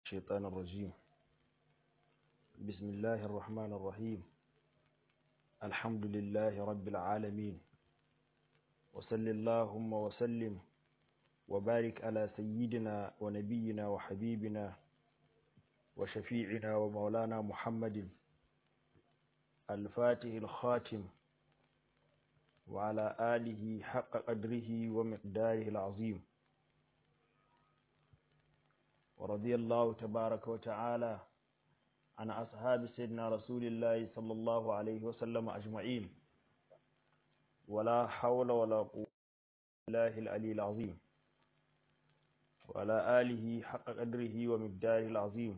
الشيطان الرجيم بسم الله الرحمن الرحيم الحمد لله رب العالمين وصل اللهم وسلم وبارك على سيدنا ونبينا وحبيبنا وشفيعنا ومولانا محمد الفاتح الخاتم وعلى آله حق قدره ومقداره العظيم ورضي الله تبارك وتعالى عن أصحاب سيدنا رسول الله صلى الله عليه وسلم أجمعين ولا حول ولا قوة إلا بالله العلي العظيم وعلى آله حق قدره ومقداره العظيم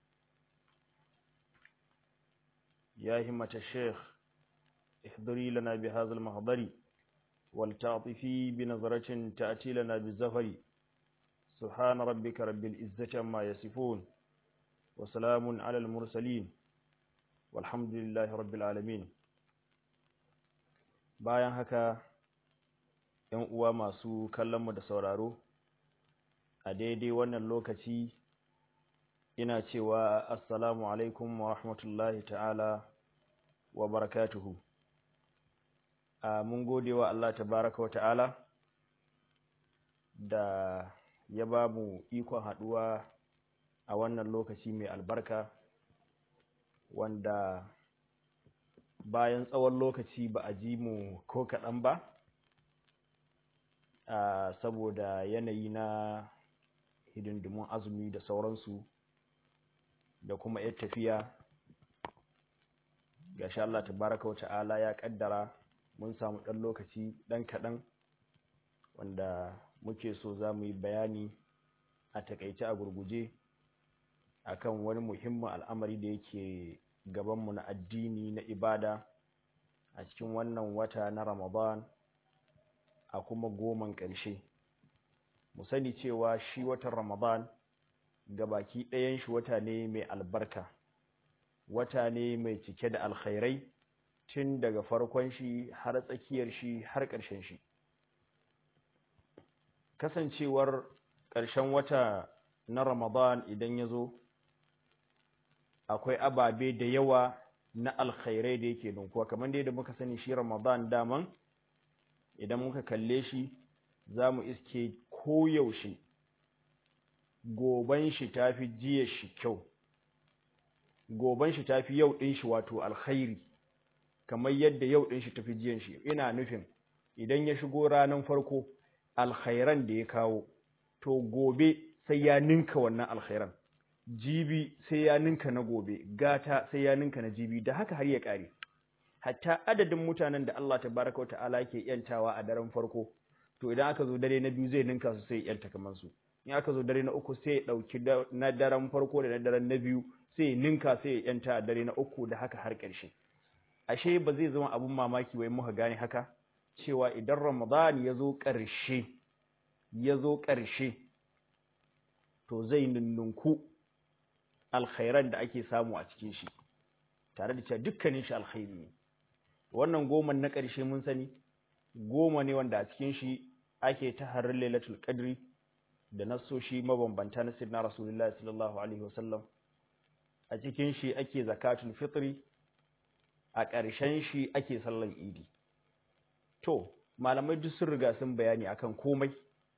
يا همة الشيخ احضري لنا بهذا المحضر ولتعطفي بنظرة تأتي لنا بالزفر سبحان ربك رب العزة ما يصفون وسلام على المرسلين والحمد لله رب العالمين bayan haka ‘yan uwa masu kallonmu da sauraro a daidai wannan lokaci ina cewa assalamu alaikum wa rahmatullahi ta'ala wa barakatuhu a mun gode wa Allah tabaraka wa ta'ala da ya ba mu ikon haɗuwa a wannan lokaci mai albarka wanda bayan tsawon lokaci ba a ji mu ko kaɗan ba a saboda yanayi na hidindimun azumi da sauransu da kuma yar tafiya ga sha Allah tabaraka wa ta'ala ya ƙaddara mun samu ɗan lokaci ɗan kaɗan wanda muke so za mu yi bayani a takaice a gurguje akan wani muhimmin al'amari da yake gabanmu na addini na ibada a cikin wannan wata na ramadan a kuma goman ƙarshe mu sani cewa shi watan ramadan baki ɗayan shi wata ne mai albarka wata ne mai cike da alkhairai tun daga farkon shi har tsakiyar shi har ƙarshen shi kasancewar ƙarshen wata na Ramadan idan ya zo akwai ababe da yawa na alkhairai da yake dunkuwa kamar dai da muka sani shi Ramadan daman idan muka kalle shi za mu iske koyaushe goban shi tafi jiya shi kyau goban shi tafi yau ɗin shi wato alkhairi kamar yadda yau ɗin shi tafi jiyan shi ina nufin idan ya shigo ranar farko alkhairan da ya kawo to gobe sai ya ninka wannan alkhairan jibi sai ya ninka na gobe gata sai ya ninka na jibi da haka har ya kare hatta adadin mutanen da Allah tabaraka ta'ala ke yantawa a daren farko to idan aka zo dare na biyu zai ninka su sai ya yanta kamar su in aka zo dare na uku sai ya dauki na daren farko da na daren na biyu sai ya ninka sai ya yanta a dare na uku da haka har ƙarshe ashe ba zai zama abun mamaki wai muka gane haka cewa idan Ramadan ya zo ƙarshe ya zo ƙarshe to zai nunnunku alkhairan da ake samu a cikin shi tare da cewa dukkanin shi alkhairi ne wannan goma na ƙarshe mun sani goma ne wanda a cikin shi ake ta harin lailatul qadri da nasoshi mabambanta na sirna rasulullahi sallallahu alaihi wasallam a cikin shi ake zakatul fitri a ƙarshen shi ake sallan idi to malamai duk sun riga sun bayani akan komai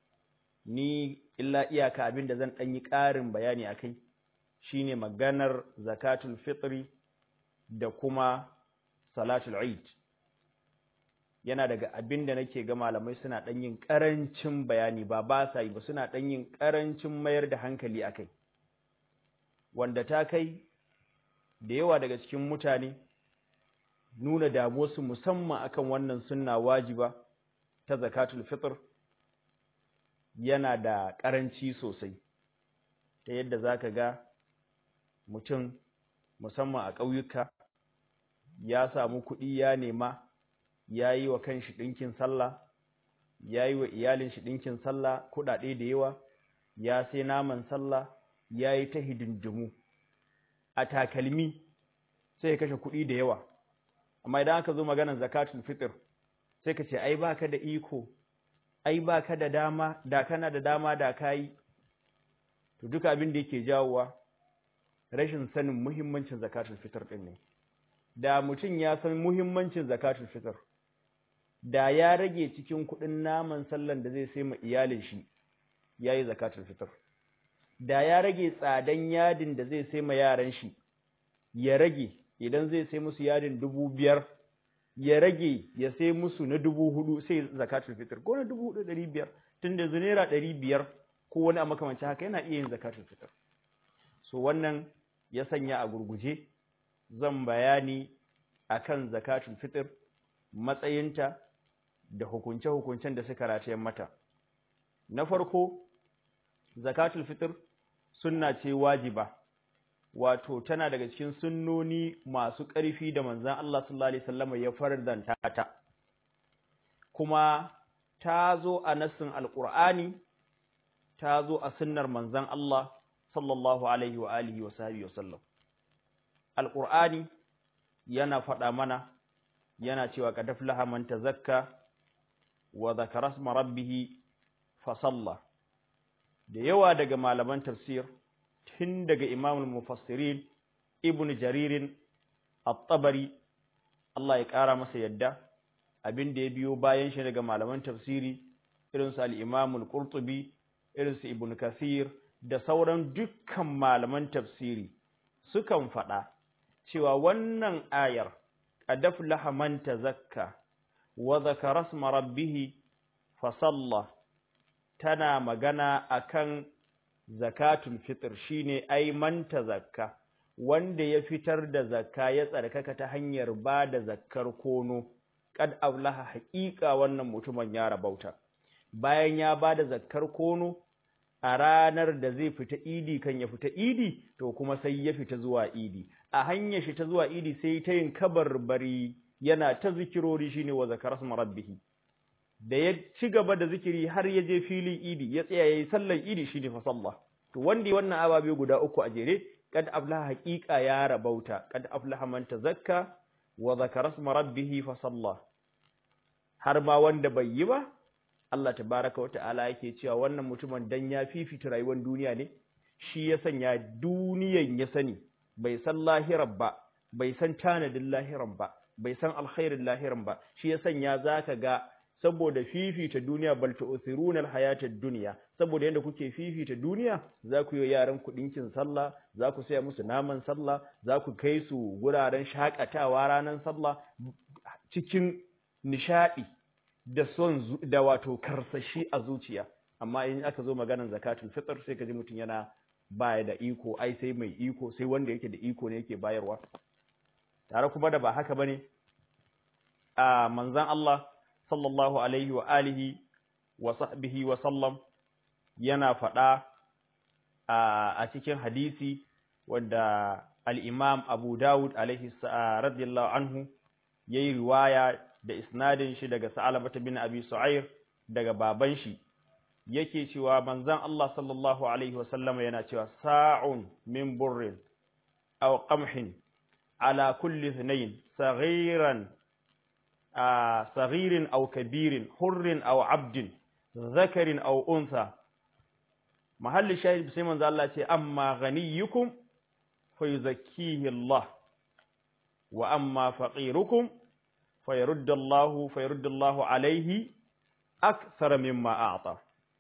ni illa iyaka abin da zan ɗan yi ƙarin bayani a kai shine maganar zakatul fitri da kuma salatul eid yana daga abin da nake ga malamai suna ɗan yin ƙarancin bayani ba ba sa yi ba suna ɗan yin ƙarancin mayar da hankali a kai wanda ta kai da yawa daga cikin mutane nuna damuwarsu musamman akan wannan sunna wajiba ta zakatul fitr yana da ƙaranci sosai ta yadda za ka ga mutum musamman a ƙauyuka ya samu kuɗi ya nema ya yi wa kanshi ɗinkin sallah ya yi wa iyalin shi ɗinkin sallah kuɗaɗe da yawa ya sai naman sallah ya yi ta hidindimu a takalmi sai ya kashe kuɗi da yawa amma idan aka zo maganar zakatul fitr sai ka ce ai baka da iko ai baka da dama da kana da dama da kai to duka abin da yake jawowa rashin sanin muhimmancin zakatul fitr din ne da mutum ya san muhimmancin zakatul fitr da ya rage cikin kuɗin naman sallan da zai sai ma iyalin shi yayi zakatul fitr da ya rage tsadan yadin da zai sai ma yaran shi ya rage idan zai sai musu yadin dubu biyar ya rage ya sai musu na dubu hudu sai zakatul fitr ko na dubu hudu ɗari biyar tun da naira ɗari biyar ko wani a makamancin haka yana iya yin zakatul fitr so wannan ya sanya a gurguje zan bayani akan zakatul fitr matsayinta da hukunce-hukuncen da suka ratayen mata na farko zakatul fitr sunna ce wajiba wato tana daga cikin sunnoni masu ƙarfi da manzon Allah sallallahu alaihi wasallam ya fardanta ta kuma ta zo a nassin alqur'ani ta zo a sunnar manzon Allah sallallahu alaihi wa alihi wa sahbihi wasallam alqur'ani yana faɗa mana yana cewa qad aflaha man tazakka wa dhakara isma rabbih fa salla da yawa daga malaman tafsir tun daga imamul mufassirin ibn jaririn at-tabari Allah ya ƙara masa yadda abin da ya biyo bayan shi daga malaman tafsiri irin su al-imam al-qurtubi irin su ibn kathir da sauran dukkan malaman tafsiri sukan faɗa cewa wannan ayar qad aflaha man tazakka wa dhakara isma rabbih fa salla tana magana akan zakatul fitr shine ai man zakka wanda ya fitar da zakka ya tsarkaka ta hanyar ba da zakkar kono kad aflaha haqiqa wannan mutumin ya rabauta bayan ya ba da zakkar kono a ranar da zai fita idi kan ya fita idi to kuma sai ya fita zuwa idi a hanyar shi ta zuwa idi sai ta yin kabarbari yana ta zikirori shine wa zakara rabbih da ya ci gaba da zikiri har ya je filin idi ya tsaya yayi sallar idi shine fa sallah to wanda wannan ababe guda uku a jere kad aflaha haqiqa ya rabauta kad aflaha man tazakka wa zakara isma rabbih fa sallah har ma wanda bai yi ba Allah tabaraka wa ta'ala yake cewa wannan mutumin dan ya fifita rayuwar duniya ne shi ya sanya duniyan ya sani bai san lahiran ba bai san tanadin lahiran ba bai san alkhairin lahiran ba shi ya sanya zaka ga saboda fifita duniya bal tu'thiruna al-hayata ad-dunya saboda yanda kuke fifita duniya za ku yi yaran ku dinkin sallah za ku saya musu naman sallah za ku kai su guraren shakatawa ranan sallah cikin nishadi da son da wato karsashi a zuciya amma in aka zo maganar zakatul fitr sai ka ji mutum yana baya da iko ai sai mai iko sai wanda yake da iko ne yake bayarwa tare kuma da ba haka bane a manzon Allah sallallahu alaihi wa alihi wa sahbihi wa sallam yana faɗa a cikin hadisi wanda al-Imam Abu Dawud alaihi radiyallahu anhu yayi riwaya da isnadin shi daga Sa'alabah bin Abi Su'air daga baban shi yake cewa manzon Allah sallallahu alaihi wa sallam yana cewa sa'un min burrin aw qamhin ala kulli ithnayn saghiran صغير أو كبير حر أو عبد ذكر أو أنثى محل الشاهد بسيما ذا الله أما غنيكم فيزكيه الله وأما فقيركم فيرد الله فيرد الله عليه أكثر مما أعطى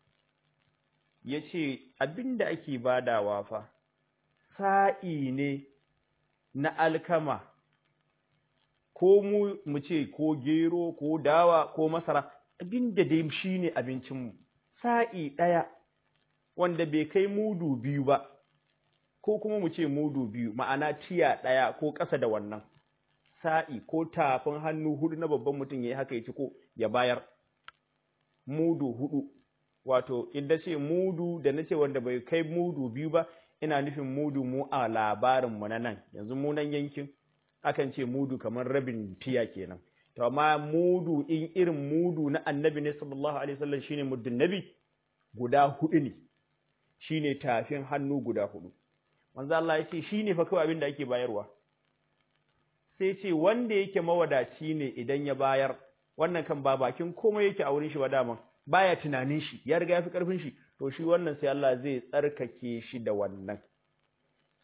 yace abinda ake badawa fa sa'i ne na alkama ko mu mu ce ko gero ko dawa ko masara abinda dai shine abincinmu sa'i ɗaya wanda bai kai mudu biyu ba ko kuma mu ce mudu biyu ma'ana tiya ɗaya ko ƙasa da wannan sa'i ko tafin hannu hudu na babban mutum ya yi haka ya ci ko ya bayar mudu hudu wato idan ce mudu da na ce wanda bai kai mudu biyu ba ina nufin mudu mu a labarinmu na nan yanzu mu nan yankin akan ce mudu kamar rabin tiya kenan to amma mudu in irin mudu na annabi ne sallallahu alaihi wasallam shine muddin nabi guda hudu ne shine tafin hannu guda hudu manzo Allah ya ce shine fa kawai abin da ake bayarwa sai ce wanda yake mawadaci ne idan ya bayar wannan kan ba bakin komai yake a wurin shi ba daman baya tunanin shi ya riga ya fi karfin shi to shi wannan sai Allah zai tsarkake shi da wannan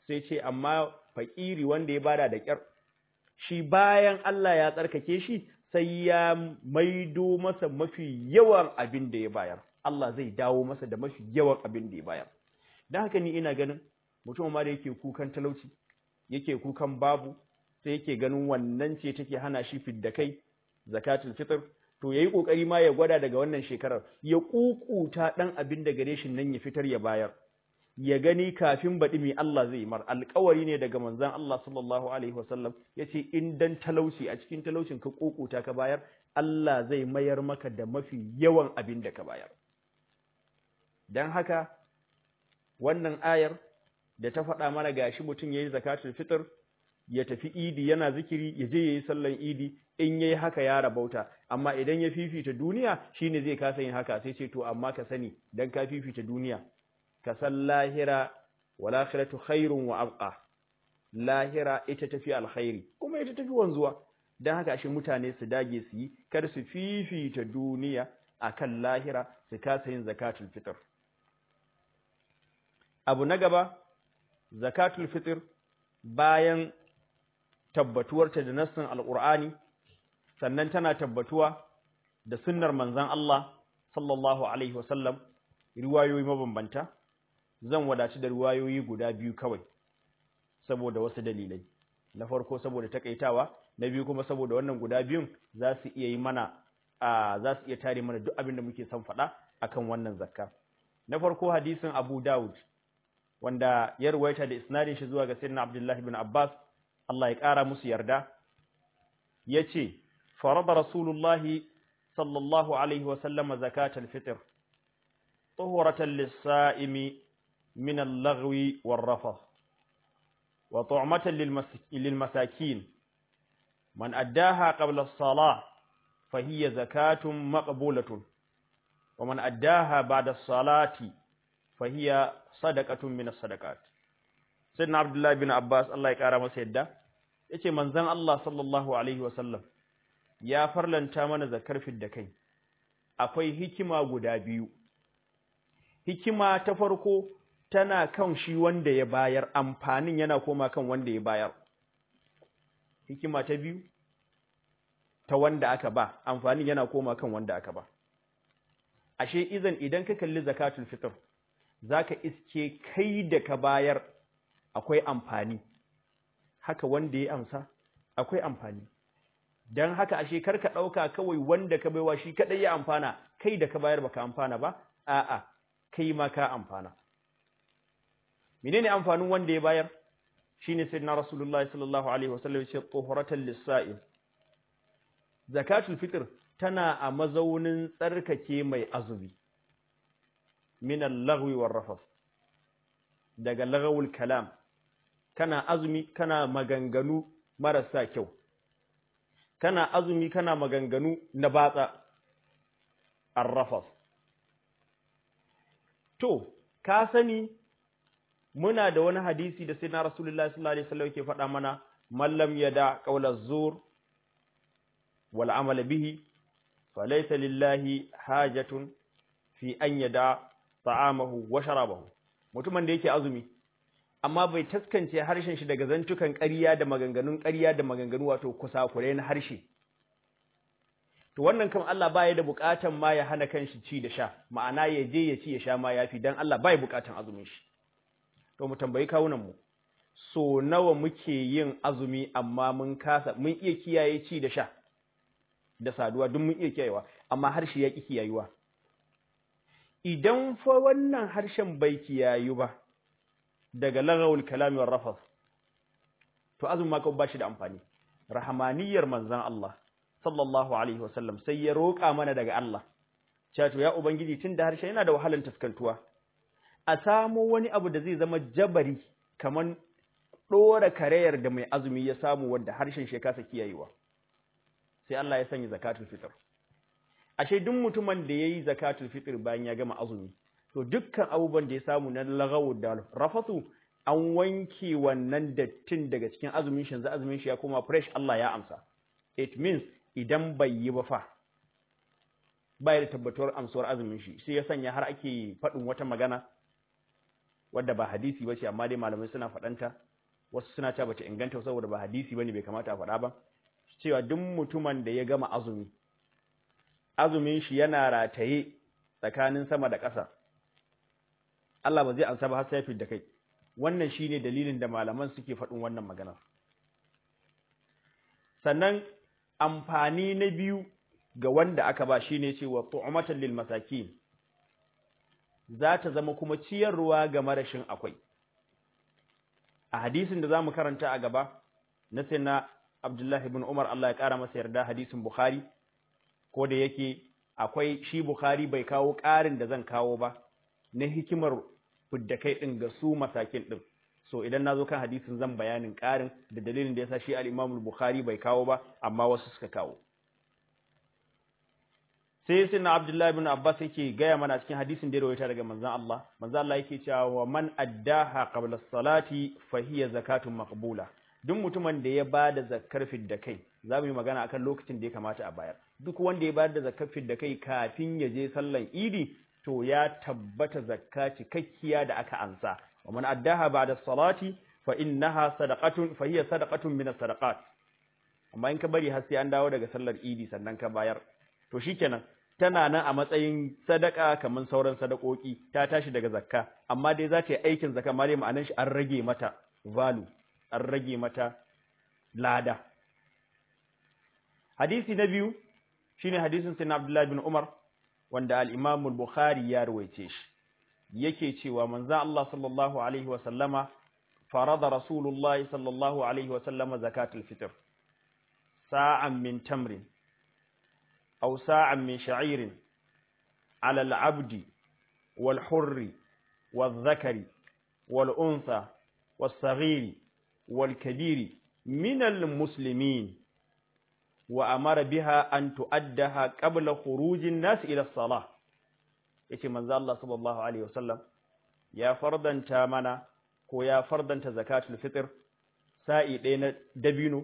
sai ce amma fakiri wanda ya bada da kyar shi bayan Allah ya tsarkake shi sai ya maido masa mafi yawan abin da ya bayar Allah zai dawo masa da mafi yawan abin da ya bayar dan haka ni ina ganin mutum ma da yake kukan talauci yake kukan babu sai yake ganin wannan ce take hana shi fidda kai zakatul fitr to yayi kokari ma ya gwada daga wannan shekarar ya kukuta dan abin da gare shi nan ya fitar ya bayar ya gani kafin baɗi mai Allah zai mar alƙawari ne daga manzon Allah sallallahu alaihi wasallam yace in dan talauci a cikin talaucin ka kukuta ka bayar Allah zai mayar maka da mafi yawan abin da ka bayar dan haka wannan ayar da ta faɗa mana gashi mutum yayi zakatul fitr ya tafi idi yana zikiri ya je yayi sallan idi in yayi haka ya rabauta amma idan ya fifita duniya shine zai kasa yin haka sai ce to amma ka sani dan ka fifita duniya ka san lahira wal akhiratu khairun wa abqa lahira ita tafi alkhairi kuma ita tafi wanzuwa dan haka shi mutane su dage su yi kar su fifita duniya akan lahira su kasa yin zakatul fitr abu na gaba zakatul fitr bayan tabbatuwarta da nassin alqur'ani sannan tana tabbatuwa da sunnar manzon Allah sallallahu alaihi wasallam riwayoyi mabambanta zan wadaci da riwayoyi guda biyu kawai saboda wasu dalilai na farko saboda takaitawa na biyu kuma saboda wannan guda biyun za su iya yi mana a za su iya tare mana duk abin da muke son faɗa akan wannan zakka na farko hadisin Abu Dawud wanda ya ruwaita da isnadin shi zuwa ga sayyidina Abdullah ibn Abbas Allah ya ƙara musu yarda yace farada rasulullahi sallallahu alaihi wa sallama zakatal fitr tuhuratan lis-sa'imi min al-laghwi war-rafath wa tu'matan lil-masakin man addaha qabla as-salah fahiya zakatun maqbulatun wa man addaha ba'da as-salati fahiya sadaqatun min as-sadaqat sayyidina abdullahi bin abbas Allah ya kara masa yadda yace manzon Allah sallallahu alaihi wasallam ya farlanta mana zakar da kai akwai hikima guda biyu hikima ta farko tana kan shi wanda ya bayar amfanin yana koma kan wanda ya bayar hikima ta biyu ta wanda aka ba amfanin yana koma kan wanda aka ba ashe izan idan ka kalli zakatul fitr zaka iske kai da ka bayar akwai amfani haka wanda ya amsa akwai amfani dan haka ashe karka dauka kawai wanda ka baiwa shi kadai ya amfana kai da ka bayar baka amfana ba a'a kai ma ka amfana menene amfanin wanda ya bayar shine sayyidina rasulullahi sallallahu alaihi wasallam ya ce tuhuratan lis-sa'il zakatul fitr tana a mazaunin tsarkake mai azumi min al-laghwi war-rafath daga laghawul kalam kana azumi kana maganganu marasa kyau kana azumi kana maganganu na batsa ar-rafath to ka sani muna da wani hadisi da sai na rasulullahi sallallahu alaihi wasallam yake faɗa mana mallam yada qawla zur wal amala bihi falaysa lillahi hajatun fi an yada ta'amahu wa sharabahu mutumin da yake azumi amma bai taskance harshen shi daga zantukan ƙarya da maganganun ƙarya da maganganu wato kusakurai na harshe to wannan kan Allah baya da buƙatan ma ya hana kanshi ci da sha ma'ana ya je ya ci ya sha ma yafi dan Allah baya buƙatan azumin shi to mu tambayi kawunan mu so nawa muke yin azumi amma mun kasa mun iya kiyaye ci da sha da saduwa duk mun iya kiyayewa amma harshe ya ki kiyayuwa idan fa wannan harshen bai kiyayu ba daga lagawul kalami war rafath to azumin ma ba shi da amfani rahmaniyar manzon Allah sallallahu alaihi wasallam sai ya roƙa mana daga Allah cewa to ya ubangiji tunda harshe yana da wahalan taskantuwa a samo wani abu da zai zama jabari kaman dora karayar da mai azumi ya samu wanda harshen shi kasa kiyayewa sai Allah ya sanya zakatul fitr ashe duk mutumin da yayi zakatul fitr bayan ya gama azumi to dukkan abubuwan da ya samu na lagawu da rafatu an wanke wannan dattin daga cikin azumin shi yanzu azumin shi ya koma fresh Allah ya amsa it means idan bai yi ba fa bai da tabbatuwar amsuwar azumin shi sai ya sanya har ake faɗin wata magana wadda ba hadisi bace amma dai malamai suna faɗanta wasu suna cewa bata inganta saboda ba hadisi bane bai kamata a faɗa ba cewa duk mutumin da ya gama azumi azumin shi yana rataye tsakanin sama da ƙasa Allah ba zai ansa ba har sai da kai wannan shine dalilin da malaman suke faɗin wannan magana sannan amfani na biyu ga wanda aka ba shine cewa tu'matan lil masakin za ta zama kuma ciyarwa ga marashin akwai a hadisin da zamu karanta a gaba na sayyidina Abdullah ibn Umar Allah ya kara masa yarda hadisin Bukhari ko da yake akwai shi Bukhari bai kawo ƙarin da zan kawo ba na hikimar fidda kai din ga su masakin din so idan nazo kan hadisin zan bayanin ƙarin da dalilin da yasa shi al-Imam Bukhari bai kawo ba amma wasu suka kawo sai sai na Abdullahi ibn Abbas yake gaya mana cikin hadisin da ya rawaita daga manzon Allah manzon Allah yake cewa wa man addaha qabla as-salati fa hiya zakatun maqbula duk mutumin da ya bada zakkar fidda kai za mu yi magana akan lokacin da ya kamata a bayar duk wanda ya bada zakkar fidda kai kafin ya je sallan idi to ya tabbata zakka cikakkiya da aka ansa wa man addaha ba'da as-salati fa innaha sadaqatun fa hiya sadaqatun min as-sadaqat amma in ka bari har sai an dawo daga sallar idi sannan ka bayar to shikenan tana nan a matsayin sadaka kamar sauran sadakoki ta tashi daga zakka amma dai za ta yi aikin zakka amma dai ma'anar shi an rage mata value an rage mata lada hadisi na biyu shine hadisin sayyidina Abdullah bin Umar wanda al-Imam al-Bukhari ya rawaice shi yake cewa manzo Allah sallallahu alaihi wa sallama farada Rasulullahi sallallahu alaihi wa sallama zakatul fitr sa'an min tamrin أو ساعا من شعير على العبد والحر والذكر والأنثى والصغير والكبير من المسلمين وأمر بها أن تؤدها قبل خروج الناس إلى الصلاة yace manzo Allah sallallahu alaihi wasallam ya fardanta mana ko ya fardanta zakatul fitr sa'i ɗaya na dabino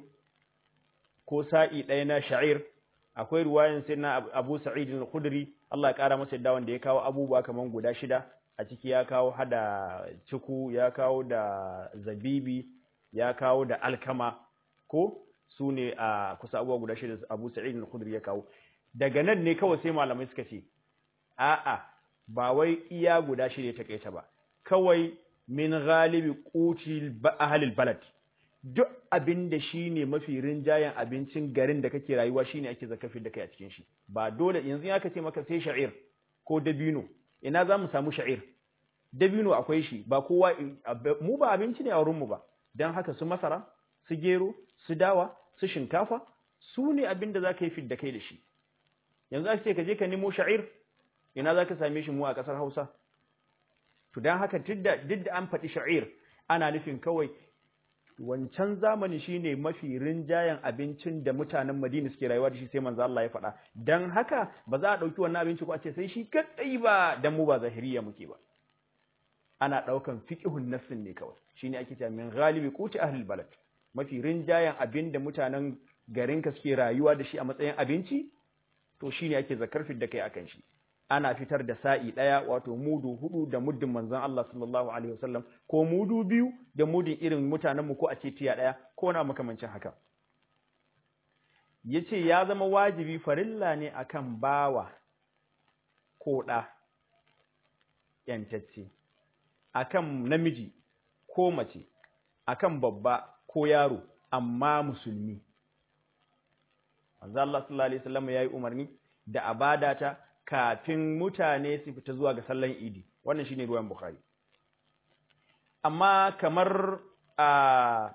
ko sa'i ɗaya na sha'ir akwai ruwayan sai na Abu Sa'id al-Khudri Allah ya kara masa wanda ya kawo abubuwa kaman guda shida a ciki ya kawo hada ciku ya kawo da zabibi ya kawo da alkama ko su ne a kusa abubuwa guda shida Abu Sa'id al-Khudri ya kawo daga nan ne kawai sai malamai suka ce a'a ba wai iya guda shida ta kaita ba kawai min ghalibi qutil ahlil balad duk abin da shi ne mafi rinjayen abincin garin da kake rayuwa shi ne ake zakafi da kai a cikin shi ba dole yanzu ya ce maka sai sha'ir ko dabino ina za mu samu sha'ir dabino akwai shi ba kowa mu ba abinci ne a wurinmu ba don haka su masara su gero su dawa su shinkafa su ne abin da za ka yi fit da kai da shi yanzu ake ce ka je ka nemo sha'ir ina za ka same shi mu a ƙasar hausa to don haka duk da an faɗi sha'ir ana nufin kawai wancan zamani shine mafi rinjayen abincin da mutanen Madina suke rayuwa da shi sai manzo Allah ya faɗa dan haka ba za a dauki wannan abinci ko a ce sai shi kadai ba dan mu ba zahiriya muke ba ana daukan fiqhun nafsin ne kawai shine ake cewa min ghalibi quti ahli balad mafi rinjayen abin da mutanen garin ka suke rayuwa da shi a matsayin abinci to shine ake zakar da kai akan shi ana fitar da sa'i ɗaya wato mudu hudu da muddin manzon Allah sallallahu alaihi wasallam ko mudu biyu da mudin irin mutanenmu ko a ce tiya ɗaya ko na makamancin haka yace ya zama wajibi farilla ne akan bawa ko ɗa yantacce akan namiji ko mace akan babba ko yaro amma musulmi manzo Allah sallallahu alaihi wasallam yayi umarni da abadata kafin mutane su fita zuwa ga sallan idi wannan shine ruwan bukhari amma kamar a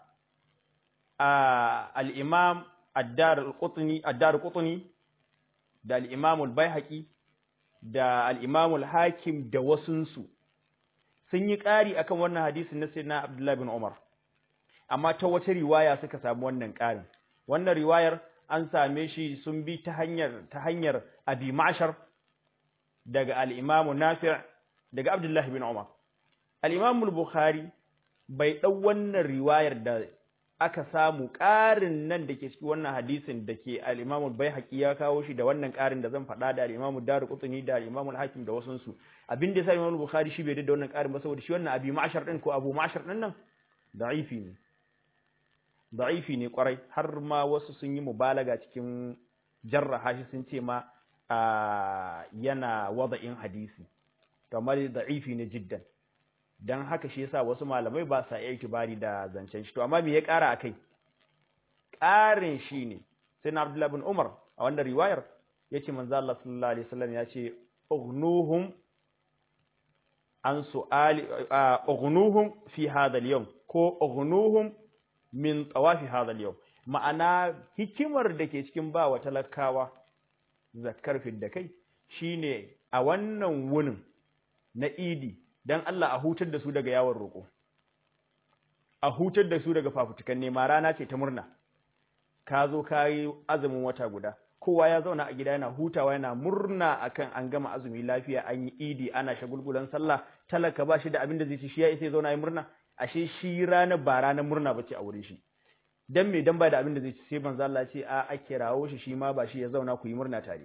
a al-imam ad-dar al-qutni ad-dar qutni da al-imam al-baihaqi da al-imam al-hakim da wasunsu sun yi ƙari akan wannan hadisin na sayyidina abdullahi bin umar amma ta wata riwaya suka samu wannan ƙarin wannan riwayar an same shi sun bi ta hanyar ta hanyar abi ma'shar daga al-imam nafi' daga abdullahi bin umar al-imam al-bukhari bai dau wannan riwayar da aka samu ƙarin nan da ke cikin wannan hadisin da ke al-Imam al-Baihaqi ya kawo shi da wannan ƙarin da zan faɗa da al-Imam Daruqutni da al-Imam al-Hakim da wasun su abin da sai Imam Bukhari shi bai da wannan ƙarin ba saboda shi wannan Abi Ma'shar din ko Abu Ma'shar din nan da'ifi ne da'ifi ne kwarai har ma wasu sun yi mubalaga cikin jarraha shi sun ce ma yana wada'in hadisi to amma da'ifi ne jiddan dan haka shi yasa wasu malamai ba sa iya itibari da zancen shi to amma me ya ƙara akai ƙarin shi ne sai na Abdullah bin Umar a wannan riwayar yace manzo Allah sallallahu alaihi wasallam ya ce ughnuhum an su'ali ughnuhum fi hadha al-yawm ko ughnuhum min tawafi hadha al-yawm ma'ana hikimar da ke cikin ba wa talakawa zakkar fidda kai shine a wannan wunin na idi dan Allah a hutar da su daga yawon roƙo a hutar da su daga fafutukan nema rana ce ta murna ka zo ka yi azumin wata guda kowa ya zauna a gida yana hutawa yana murna akan an gama azumi lafiya an yi idi ana shagulgulan sallah talaka ba shi da abin da zai ci shi ya isa ya zauna yi murna ashe shi rana ba ranar murna bace a wurin shi dan me dan ba da abin da zai ci sai manzo Allah ce a a kirawo shi shi ma ba shi ya zauna ku yi murna tare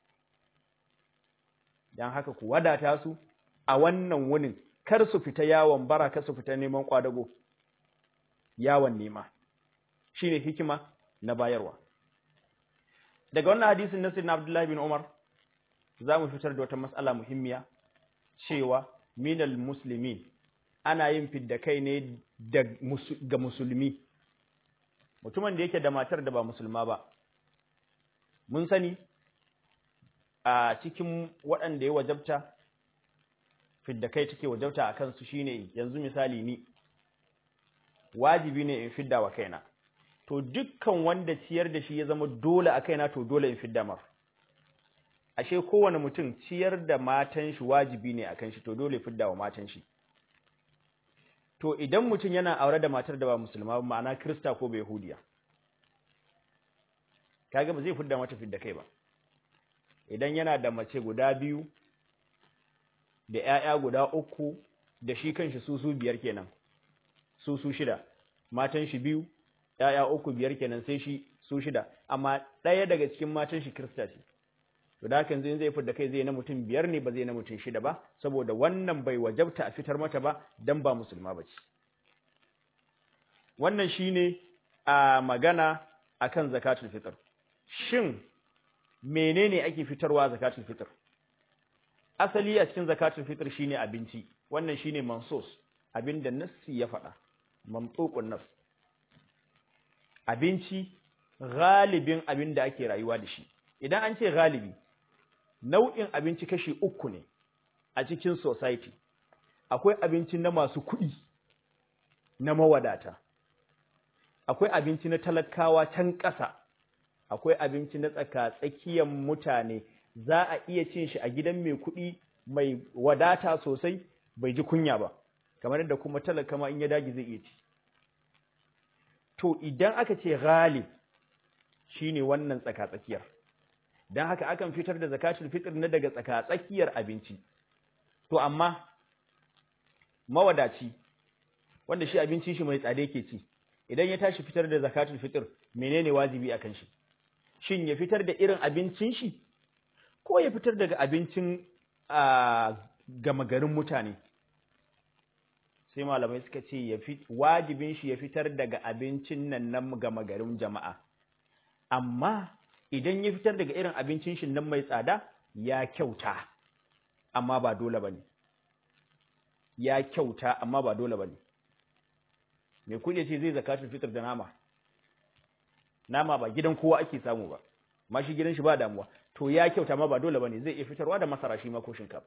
dan haka ku wadata su a wannan wunin kar su fita yawon bara kar su fita neman kwadago yawon nema shine hikima na bayarwa daga wannan hadisin na sayyidina Abdullah bin Umar zamu fitar da wata mas'ala muhimmiya cewa minal muslimin ana yin fidda kai ne ga musulmi mutumin da yake da matar da ba musulma ba mun sani a cikin waɗanda ya wajabta fidda kai take wajabta a kansu shine yanzu misali ni wajibi ne in fidda wa kaina to dukkan wanda ciyar da shi ya zama dole a kaina to dole in fidda mar ashe kowane mutum ciyar da matan shi wajibi ne akan shi to dole fidda wa matan shi to idan mutum yana aure da matar da ba musulma ba ma'ana krista ko bai yahudiya kaga ba zai fidda mata fidda kai ba idan yana da mace guda biyu da ƴaƴa guda uku da shi kanshi su su biyar kenan su su shida matan shi biyu ƴaƴa uku biyar kenan sai shi su shida amma ɗaya daga cikin matan shi krista ce to da haka zai fidda kai zai na mutum biyar ne ba zai na mutum shida ba saboda wannan bai wajabta a fitar mata ba dan ba musulma ba ce wannan shine a magana akan zakatul fitr shin menene ake fitarwa zakatul fitr asali a cikin zakatul fitr shine abinci wannan shine mansus abinda nassi ya faɗa mamtuqun nafs abinci galibin abinda ake rayuwa da shi idan an ce galibi nau'in abinci kashi uku ne a cikin society akwai abinci na masu kuɗi na mawadata akwai abinci na talakawa can ƙasa akwai abinci na tsaka-tsakiyar mutane za a iya cin shi a gidan mai kuɗi mai wadata sosai bai ji kunya ba kamar yadda kuma talaka ma in ya dage zai iya ci to idan aka ce ghalib shine wannan tsaka-tsakiyar don haka akan fitar da zakatul fitr na daga tsaka-tsakiyar abinci to amma mawadaci wanda shi abinci shi mai tsada yake ci idan ya tashi fitar da zakatul fitr menene wajibi akan shi shin ya fitar da irin abincin shi ko ya fitar daga abincin gama garin mutane sai malamai suka ce ya wajibin shi ya fitar daga abincin nan nan gama garin jama'a amma idan ya fitar daga irin abincin shi nan mai tsada ya kyauta amma ba dole bane ya kyauta amma ba dole bane me kuɗi ce zai zakatul fitr da nama nama ba gidan kowa ake samu ba ma shi gidan shi ba damuwa to ya kyauta ma ba dole bane zai iya fitarwa da masara shi ma ko shinkafa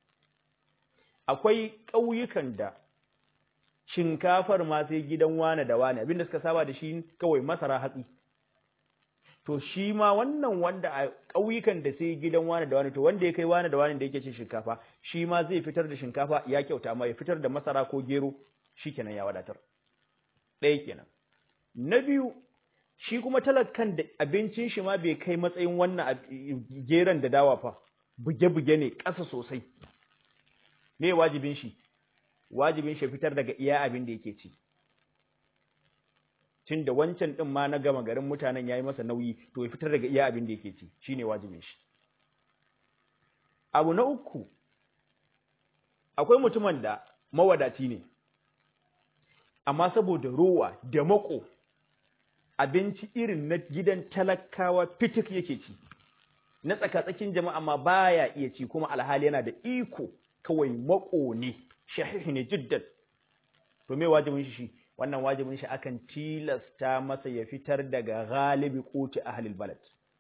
akwai ƙauyukan da shinkafar ma sai gidan wane da wane abinda suka saba da shi kawai masara hatsi to shi ma wannan wanda a ƙauyukan da sai gidan wane da wane to wanda ya kai wane da wane da yake cin shinkafa shi ma zai fitar da shinkafa ya kyauta amma ya fitar da masara ko gero shikenan ya wadatar ɗaya kenan na biyu shi kuma talakan da abincin shi ma bai kai matsayin wannan geran da dawa fa buge-buge ne ƙasa sosai me wajibin shi wajibin shi fitar daga iya abin da yake ci tunda wancan din ma na gama garin mutanen yayi masa nauyi to ya fitar daga iya abin da yake ci shine wajibin shi abu na uku akwai mutumin da mawadaci ne amma saboda rowa da mako abinci irin na gidan talakawa fitik yake ci na tsakatsakin jama'a ma baya iya ci kuma alhali yana da iko kawai mako ne shahihi ne jiddan to me wajibin shi shi wannan wajibin shi akan tilasta masa ya fitar daga galibi quti ahlil balad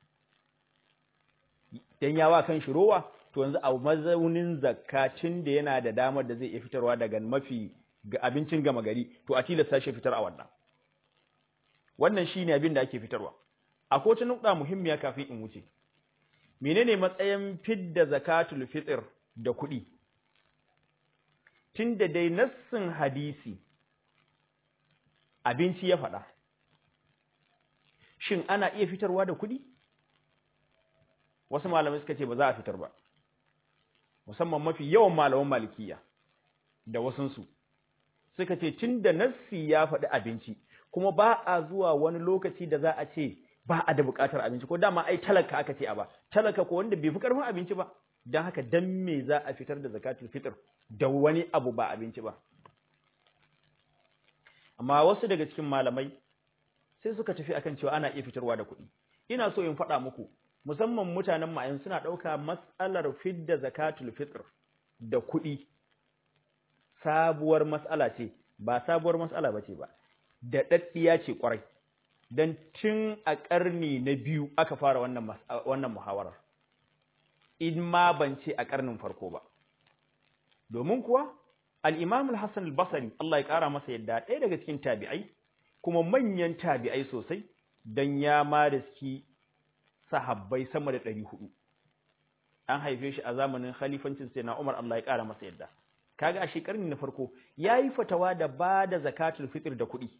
dan yawa kan shi rowa to yanzu a mazaunin zakatin da yana da damar da zai iya fitarwa daga mafi ga abincin gama gari to a tilasta shi fitar a wannan wannan shine abin da ake fitarwa akwai wata nukta muhimmiya kafin in wuce menene matsayin fidda zakatul fitr da kuɗi tunda dai nassin hadisi abinci ya faɗa shin ana iya fitarwa da kuɗi wasu malamai suka ce ba za a fitar ba musamman mafi yawan malaman malikiya da wasunsu suka ce tun da nassi ya faɗi abinci kuma ba a zuwa wani lokaci da za a ce ba a da buƙatar abinci ko dama ai talaka aka ce a ba talaka ko wanda bai fi ƙarfin abinci ba don haka dan me za a fitar da zakatul fitr da wani abu ba abinci ba amma wasu daga cikin malamai sai suka tafi akan cewa ana iya fitarwa da kuɗi ina so in faɗa muku musamman mutanen ma'ayin suna ɗauka matsalar fidda zakatul fitr da kuɗi sabuwar matsala ce ba sabuwar matsala ba ce ba da ɗaɗɗiya ce ƙwarai don tun a ƙarni na biyu aka fara wannan wannan muhawarar in ma ban ce a ƙarnin farko ba domin kuwa al-imam al-hasan al-basri Allah ya ƙara masa yadda ɗaya daga cikin tabi'ai kuma manyan tabi'ai sosai dan ya ma riski sahabbai sama da ɗari hudu an haife shi a zamanin khalifancin sai na Umar Allah ya ƙara masa yadda kaga a shekarun na farko yayi fatawa da ba da zakatul fitr da kuɗi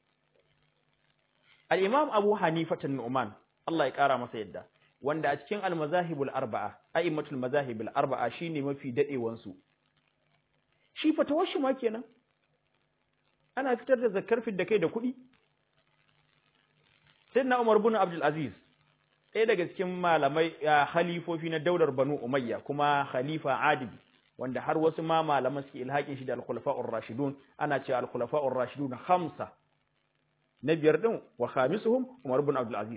al-imam Abu Hanifa Nu'man Allah ya ƙara masa yadda wanda a cikin al-mazahibul arba'a a'immatul mazahibul arba'a shine mafi dadewan su shi fatawar shi ma kenan ana fitar da zakar da kai da kuɗi sayyidina Umar ibn Abdul Aziz ɗaya daga cikin malamai khalifofi na daular Banu Umayya kuma khalifa adili wanda har wasu ma malaman suke ilhakin shi da al-khulafa'ur rashidun ana cewa al-khulafa'ur rashidun khamsa na biyar din wa khamisuhum Umar ibn Abdul Aziz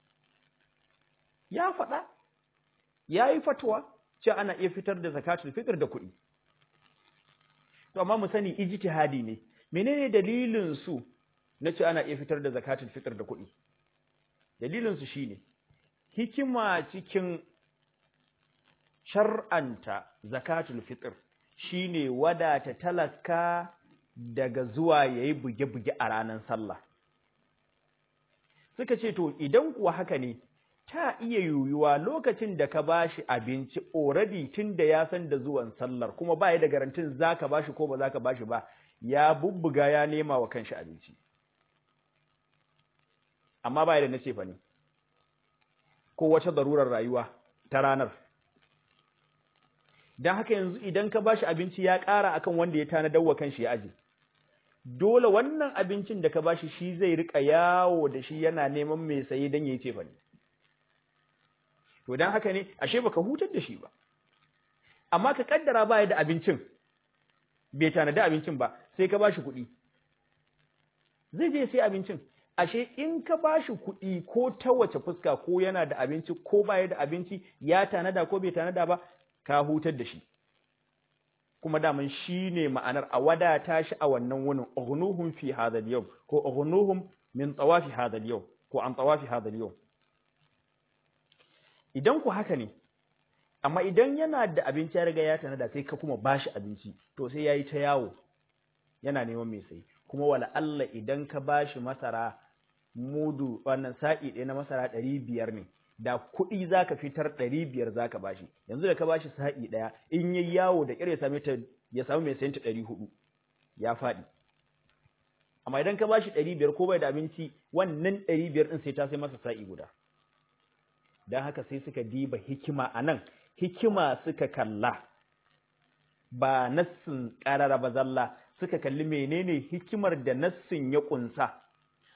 ya faɗa yayi fatwa cewa ana iya fitar da zakatul fitr da kuɗi to amma mu sani ijtihadi ne menene dalilin su na cewa ana iya fitar da zakatul fitr da kuɗi dalilin su shine hikima cikin shar'anta zakatul fitr shine wadata talaka daga zuwa yayi buge-buge a ranar sallah suka ce to idan kuwa haka ne ta iya yiwuwa lokacin da ka bashi abinci already tunda ya san da zuwan sallar kuma ba ya da garantin zaka bashi ko ba zaka bashi ba ya bubbuga ya nema wa kanshi abinci amma ba ya da nace fa ne ko wata darurar rayuwa ta ranar dan haka yanzu idan ka bashi abinci ya ƙara akan wanda ya tanadar wa kanshi ya aje dole wannan abincin da ka bashi shi zai rika yawo da shi yana neman mai saye dan yayi cefa ne to dan haka ne ashe baka hutar da shi ba amma ka kaddara baya da abincin bai tanada abincin ba sai ka bashi kuɗi zai je sai abincin ashe in ka bashi kuɗi ko ta wace fuska ko yana da abinci ko baya da abinci ya tanada ko bai tanada ba ka hutar da shi kuma daman shi ne ma'anar a wadata shi a wannan wunin ughnuhum fi hadha al-yawm ko ughnuhum min tawafi hadha al-yawm ko an tawafi hadha al-yawm idan ku haka ne amma idan yana da abinci ya riga ya tanada sai ka kuma bashi abinci to sai yayi ta yawo yana neman mai sai kuma wala Allah idan ka bashi masara mudu wannan sa'i ɗaya na masara ɗari biyar ne da kuɗi za ka fitar ɗari biyar za ka bashi yanzu da ka bashi sa'i ɗaya in yi yawo da ƙyar ya same ta ya samu mai sayanta ɗari hudu ya faɗi amma idan ka bashi ɗari biyar ko bai da abinci wannan ɗari biyar ɗin sai ta sai masa sa'i guda don haka sai suka diba hikima a nan hikima suka kalla ba nassin ƙarara ba zalla suka kalli menene hikimar da nassin ya ƙunsa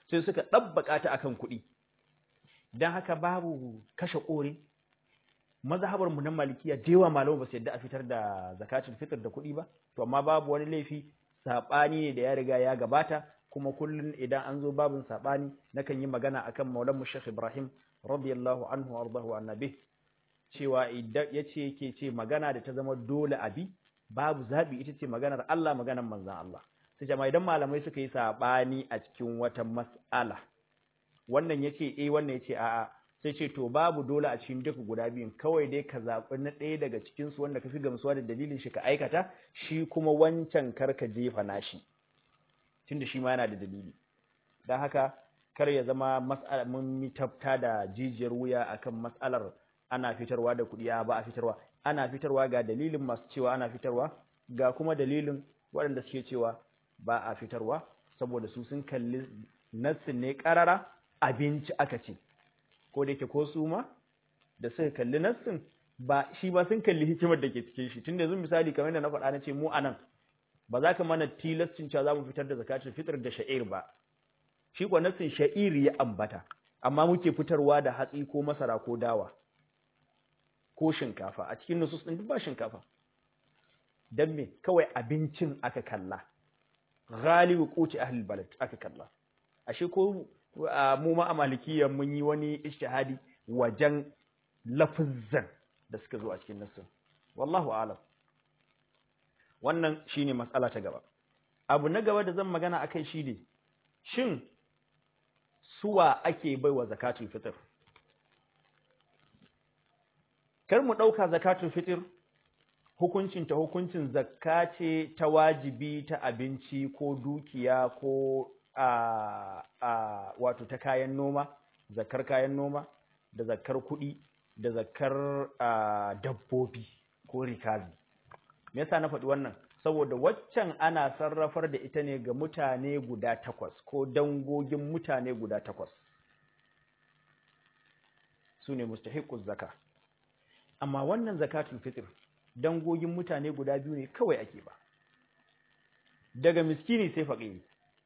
sai suka ɗabbaka ta akan kuɗi don haka babu kashe ƙore mazhabar mu na malikiya da yawa malamu ba su yadda a fitar da zakatul fitr da kuɗi ba to amma babu wani laifi saɓani ne da ya riga ya gabata kuma kullum idan an zo babin saɓani nakan yi magana akan maulan mu Sheikh Ibrahim radiyallahu anhu wardahu annabi cewa idan yace yake ce magana da ta zama dole abi babu zabi ita ce maganar Allah maganar manzon Allah sai jama'a idan malamai suka yi saɓani a cikin wata mas'ala wannan yace eh wannan yace a'a sai ce to babu dole a cikin duka guda biyun kawai dai ka zaɓi na ɗaya daga cikin su wanda ka fi gamsuwa da dalilin shi ka aikata shi kuma wancan kar ka jefa nashi tunda shi ma yana da dalili don haka kar ya zama mas'ala mun yi tafta da jijiyar wuya akan mas'alar ana fitarwa da kuɗi ba a fitarwa ana fitarwa ga dalilin masu cewa ana fitarwa ga kuma dalilin waɗanda suke cewa ba a fitarwa saboda su sun kalli nassin ne ƙarara abinci aka ce ko da yake ko su ma da suka kalli nassin ba shi ba sun kalli hikimar da ke cikin shi tunda yanzu misali kamar da na faɗa na ce mu anan ba za ka mana tilastin cewa za mu fitar da zakatul fitr da sha'ir ba shi kuwa nassin sha'ir ya ambata amma muke fitarwa da hatsi ko masara ko dawa ko shinkafa a cikin nusus din duk ba shinkafa dan me kawai abincin aka kalla ghalibu quti ahli balad aka kalla ashe ko mu ma a malikiyan mun yi wani ijtihadi wajen lafuzzan da suka zo a cikin nassin wallahu a'lam wannan shine matsala ta gaba abu na gaba da zan magana akai shine shin suwa ake baiwa zakatul fitr kar mu dauka zakatul fitr hukuncin ta hukuncin zakka ce ta wajibi ta abinci ko dukiya ko a a wato ta kayan noma zakkar kayan noma da zakkar kuɗi da zakkar dabbobi ko rikazi me yasa na faɗi wannan saboda waccan ana sarrafar da ita ne ga mutane guda takwas ko dangogin mutane guda takwas su ne mustahiquz zaka amma wannan zakatul fitr dangogin mutane guda biyu ne kawai ake ba daga miskini sai faƙiri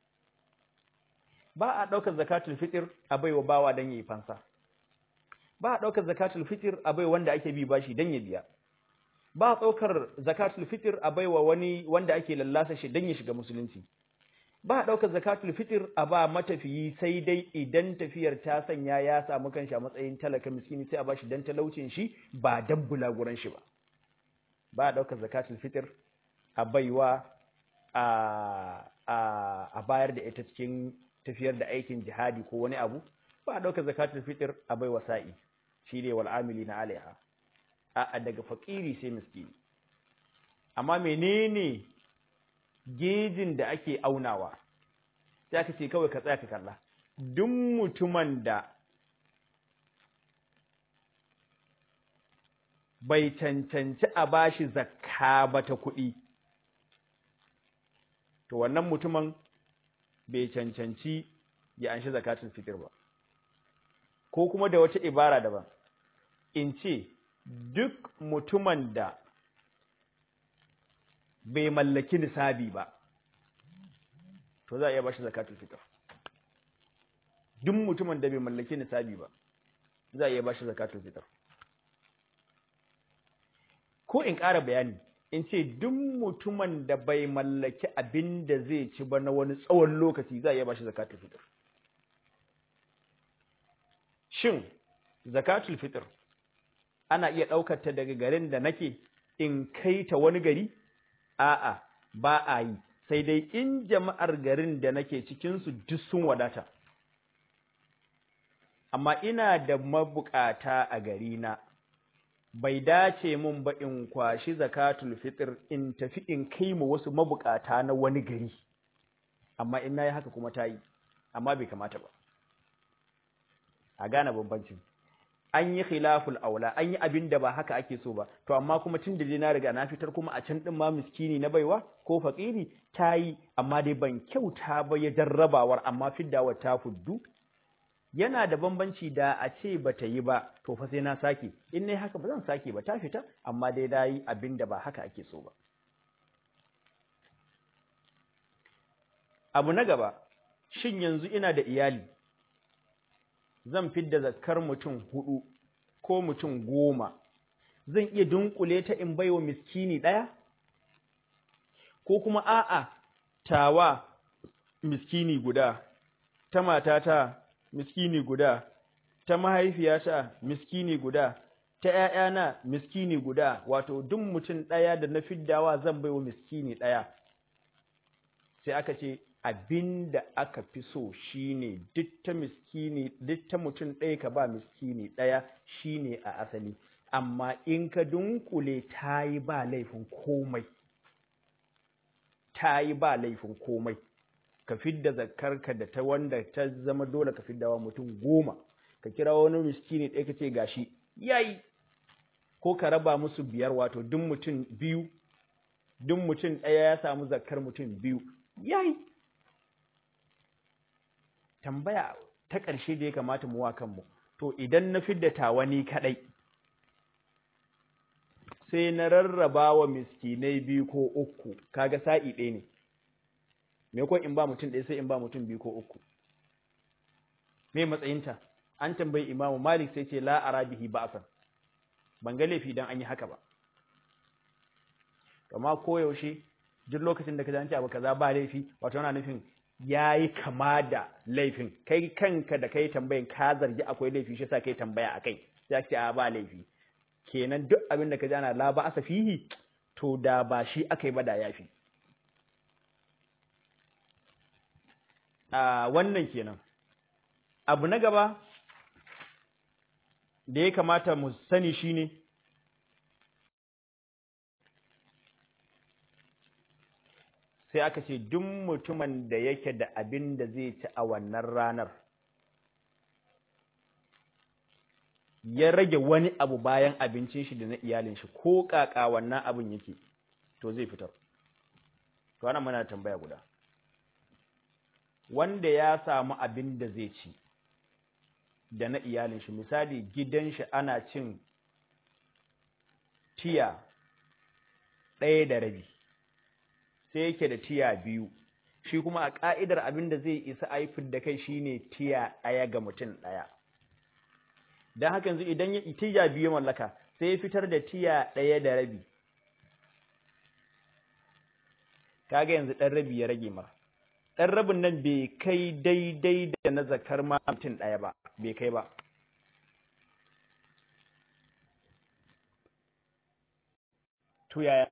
ba a ɗaukar zakatul fitr a baiwa bawa don yayi fansa ba a ɗaukar zakatul fitr a baiwa wanda ake bi bashi don ya biya ba a ɗaukar zakatul fitr a baiwa wani wanda ake lallasa shi don ya shiga musulunci ba a ɗaukar zakatul fitr a ba matafiyi sai dai idan tafiyar ta sanya ya samu kanshi a matsayin talaka miskini sai a bashi dan talaucin shi ba dan bulaguran shi ba ba a ɗaukar zakatul fitr a baiwa a a bayar da ita cikin tafiyar da aikin jihadi ko wani abu ba a ɗaukar zakatul fitr a baiwa sa'i shi ne wal amilina alaiha a daga fakiri sai miskini amma menene gejin da ake aunawa sai aka ce kawai ka tsaya ka kalla duk mutumin da bai cancanci a bashi zakka ba ta kuɗi to wannan mutumin bai cancanci ya anshi zakatul fitr ba ko kuma da wata ibara daban in ce duk mutumin da bai mallaki nisabi ba to za a iya bashi zakatul fitr duk mutumin da bai mallaki nisabi ba za a iya bashi zakatul fitr ko in ƙara bayani in ce duk mutumin da bai mallaki abin da zai ci ba na wani tsawon lokaci za a iya bashi zakatul fitr shin zakatul fitr ana iya ɗaukar ta daga garin da nake in kai ta wani gari a'a ba a yi sai dai in jama'ar garin da nake cikinsu duk sun wadata amma ina da mabukata a garina bai dace mun ba in kwashi zakatul fitr in tafi in kai mu wasu mabukata na wani gari amma in nayi haka kuma tayi amma bai kamata ba a gane bambancin an yi khilaful aula an yi abin da ba haka ake so ba to amma kuma tun da na riga na fitar kuma a can din ma miskini na baiwa ko fakiri tayi amma dai ban kyauta ba ya jarrabawar amma fiddawar ta fuddu yana da bambanci da a ce bata yi ba to fa sai na sake in nayi haka ba zan sake ba ta fita amma dai dai abin da ba haka ake so ba abu na gaba shin yanzu ina da iyali zan fidda zakkar mutum hudu ko mutum goma zan iya dunkule ta in baiwa miskini ɗaya ko kuma a'a tawa miskini guda ta matata miskini guda ta mahaifiyata miskini guda ta ‘ya'yana miskini guda wato duk mutum ɗaya da na fiddawa zan baiwa miskini ɗaya sai aka ce abin da aka fi so shine duk ta miskini duk ta mutum ɗaya ka ba miskini ɗaya shine a asali amma in ka dunkule ta yi ba laifin komai ta yi ba laifin komai ka fidda zakarka da ta wanda ta zama dole ka fiddawa mutum goma ka kira wani miskini ɗaya ka ce gashi yayi ko ka raba musu biyar wato duk mutum biyu duk mutum ɗaya ya samu zakar mutum biyu yayi tambaya ta ƙarshe da ya kamata mu wa kanmu to idan na fidda tawani kaɗai sai na rarraba wa miskinai biyu ko uku kaga sa'i ɗaya ne me ko in ba mutum ɗaya sai in ba mutum biyu ko uku me matsayinta an tambayi imamu malik sai ce la arabihi ba'san ban ga laifi dan an yi haka ba amma koyaushe duk lokacin da ka ji abu kaza ba laifi wato yana nufin yayi kama da laifin kai kanka da kai tambayin ka zargi akwai laifi shi yasa kai tambaya akai sai ka ce a ba laifi kenan duk abin da ka ji ana la ba asa fihi to da ba shi akai ba da yafi a wannan kenan abu na gaba da ya kamata mu sani shine sai aka ce duk mutumin da yake da abin da zai ci a wannan ranar ya rage wani abu bayan abincin shi da na iyalin shi ko kaka wannan abin yake to zai fitar to ana muna tambaya guda wanda ya samu abin da zai ci da na iyalin shi misali gidan shi ana cin tiya ɗaya da rabi sai yake da tiya biyu shi kuma a ƙa'idar abin da zai isa aifin da kai shine tiya ɗaya ga mutum ɗaya don haka yanzu idan ya tiya biyu mallaka sai ya fitar da tiya ɗaya da rabi kaga yanzu ɗan rabi ya rage mara ɗan rabin nan bai kai daidai da na zakar ma mutum ɗaya ba bai kai ba to yaya